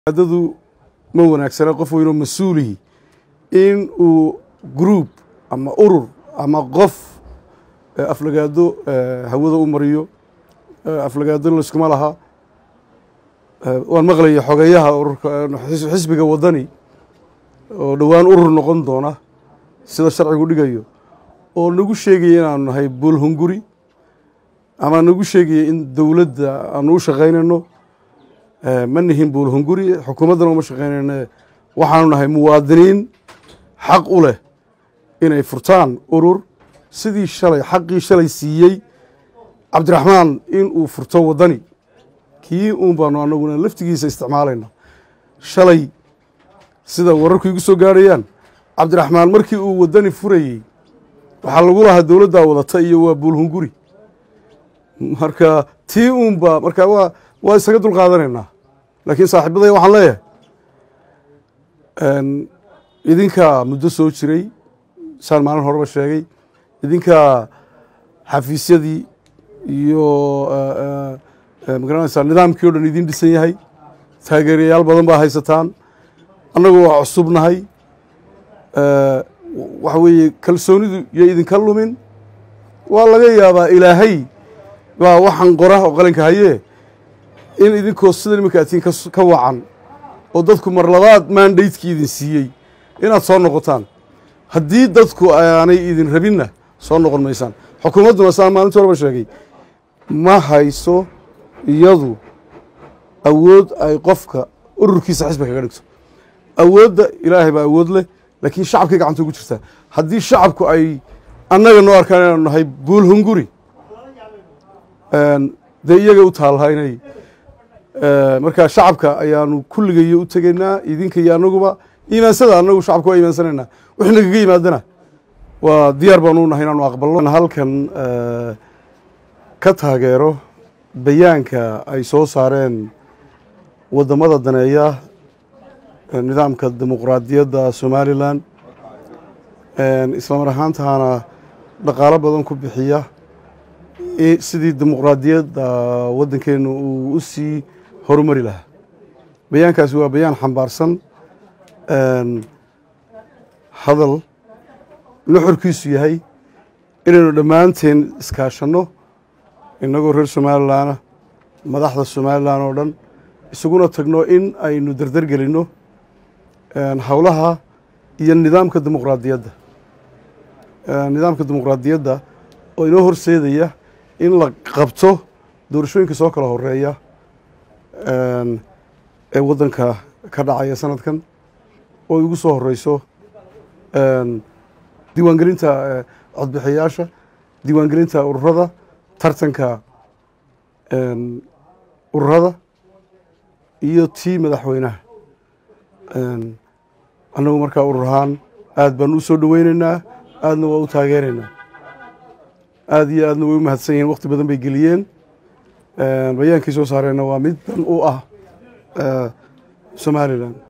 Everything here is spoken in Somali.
dadu ma wanaagsana qof weynoo mas-uulihi in uu group ama urur ama qof aflagaado hawada u mariyo aflagaado layskuma laha waan maqlaya xogeyaha ururka xisbiga wadani oo dhowaan urur noqon doona sida sharcigu dhigayo oo nagu sheegaya inaanu nahay buulhunguri ama nagu sheegaya in dowladda aanu u shaqaynayno ma nihin buulhunguri xukuumaddana uma shaqaynayne waxaanu nahay muwaadiniin xaq u leh inay furtaan urur sidii shalay xaqii shalay siiyey cabdiraxmaan in uu furto waddani kii uun baanu anaguna laftigiisa isticmaalayna shalay sida wararku igu soo gaarayaan cabdiraxmaan markii uu waddani furayey waxaa lagu lahaa dowladdaa wadata iyo waa buulhunguri marka tii uunba marka waa waa isaga dul qaadanaynaa laakiin saaxiibadaya waxaan leeyahay idinkaa muddo soo jiray saan maalin horeba sheegay idinkaa xafiisyadii iyo magaranaysaa nidaamkii o dhan idin dhisan yahay taageerayaal badan baa haysataan annagu waa cusubnahay waxa weeye kalsoonidu yo idinka lumin waa laga yaabaa ilaahay baa waxaan qora oo qalinka hayee in idinkoo sida iminka atiin ka wacan oo dadku mar labaad maandaydkii idin siiyey inaad soo noqotaan haddii dadku aanay idin rabinna soo noqon maysaan xukuumadduna saan maalintii horeba sheegay ma hayso iyadu awood ay qofka ururkiisa xisbi kaga dhigto awoodda ilaahay baa awood leh laakiin shacabkay gacanta ugu jirtaa haddii shacabku ay annaga noo arkaan inaanu nahay buulhunguri dee iyaga u taalaha inay marka shacabka ayaanu kulligayo u tegaynaa idinka iyo annaguba iimaansada annagu shacabka waa iimaansanaynaa wixii nagaga yimaadana waa diyaar baanu nahay inaanu aqbalno halkan ka taageero bayaanka ay soo saareen waddamada daneeya nidaamka dimuqraadiyadda somalilan islamar ahaantaana dhaqaalo badan ku bixiya sidii dimuqraadiyadda waddankeenu uu u sii horumari lahaa bayaankaasi waa bayaan xambaarsan hadal nuxurkiisu yahay inaynu dhammaanteen iskaashanno innagoo reer somalilanah madaxda somalilan oo dhan isuguna tagno in aynu dardar gelinno howlaha iyo nidaamka dimuqraadiyadda nidaamka dimuqraadiyadda oo inoo horseedaya in la qabto doorashooyinka soo kala horeeya ee waddanka ka dhacaya sanadkan oo igu soo horeyso diiwaangelinta codbixiyayaasha diiwaangelinta ururada tartanka ururada iyo tii madaxweynaha annagu markaa urur ahaan aad baan u soo dhoweyneynaa aadna waa u taageeraynaa aada iyo aadna way u mahadsan yihiin wakti badan bay geliyeen bayaankii soo saareenna waa mid dan u ah somalilan